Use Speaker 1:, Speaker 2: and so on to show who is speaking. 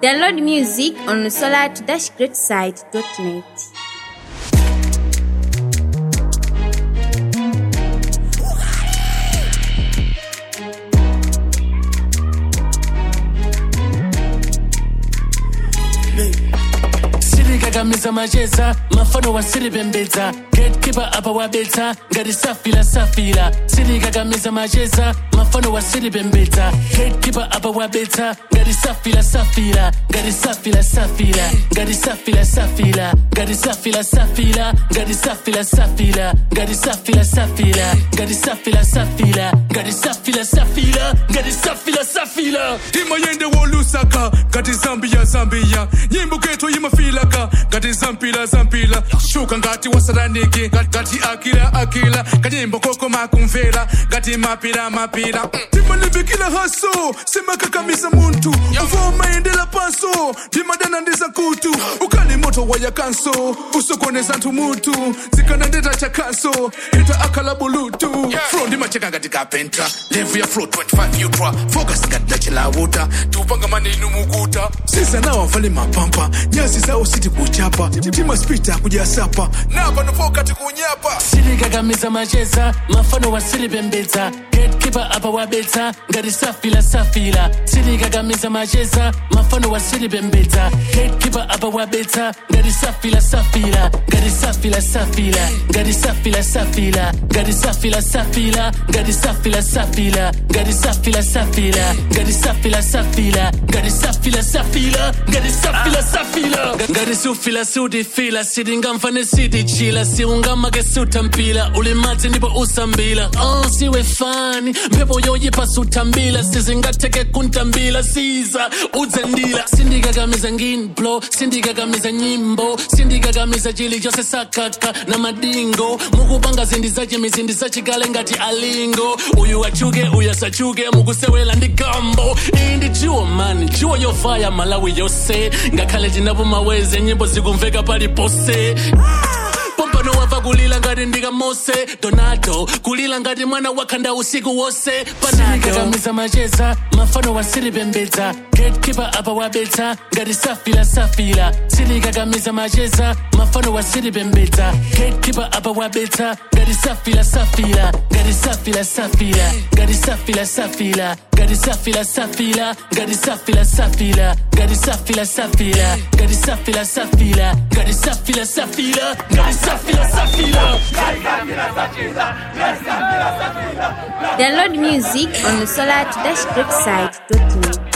Speaker 1: Download music on solar-greatside.net.
Speaker 2: sirikakamiza macheza mafano wasiripembedza gatekeeper apa wabetsa ngati safila safila sirikakamiza macheza mafano wasiripembedza gatekeeper apa wabetsa ngati safila safila ngati safila safila ngati safila safila ngati safila safila ngati safila safila ngati safila safila ngati safila safila ngati safila safila ngati safila safila
Speaker 3: imayende wolusaka ngati zambia zambia nyimbo ketu imafilaka ngati zampila zampila shuka ngati wasaraniki ngati akila akila kanyimbo koko makumvera ngati mapila mapila timalimbikila haso simakakamiza muntu uvomaendela paso ndimadana ndiza kutu ukali moto waya kanso usokoneza ntu mutu zikanandeta cha kanso ita akala bulutu fro ndimacheka ngati kapenta levu ya flo 25 utra focus ngati dachilawuta tiupanga manenu mukuta sisa nawo vale mapampa nyazi zawo siti kuchapa timaspita kujasapa napa nopokati kunyapa
Speaker 2: sirikakamiza macheza mafano wasiripembedza gatekeeper apa wabetsa ngati safila safila sirikakamiza macheza mafano wasiripembedza gatekeeper apa wabetsa ngati safila safila ngati safila safila ngati safila safila ngati safila safila ngati safila safila ngati safila safila ngati safila safila ngati safila safila ngati safila safila ngati sufila siutifila sitingamfane sitichila siungamake sutampila ulimadzi ndipo usambila oh, siwe fani mphepo yoyipa sutambila sizingatheke kuntambila siza udzendila sindikakamiza nginblo sindikakamiza nyimbo sindikakamiza chili chose sakaka na madingo mukupanga zindi zachimizi ndizacikale ngati alingo uyu achuke uyu asachuke mukusewela ndi gambo iyi ndi jiwo mani jiwo yovaya malawi yose ngakhale cinapo maweze nyimbo zikumveka palipose pompano wava kulila ngati ndika mose donado kulila ngati mwana wakhanda usiku wose panadokamiza macheza mafano wasiripembedza gatekeeper apa wabetsa ngati safila safila sirikakamiza macheza mafano wasiripembedza gatekeeper apa wabetsa ngati safila safila ngati safila safila ngati safila safila ngati safila safila ngati safila safila ngati safila safila ngati safila safila ngati safila safila ngati safila safila
Speaker 1: Download music on solar-greatside.net.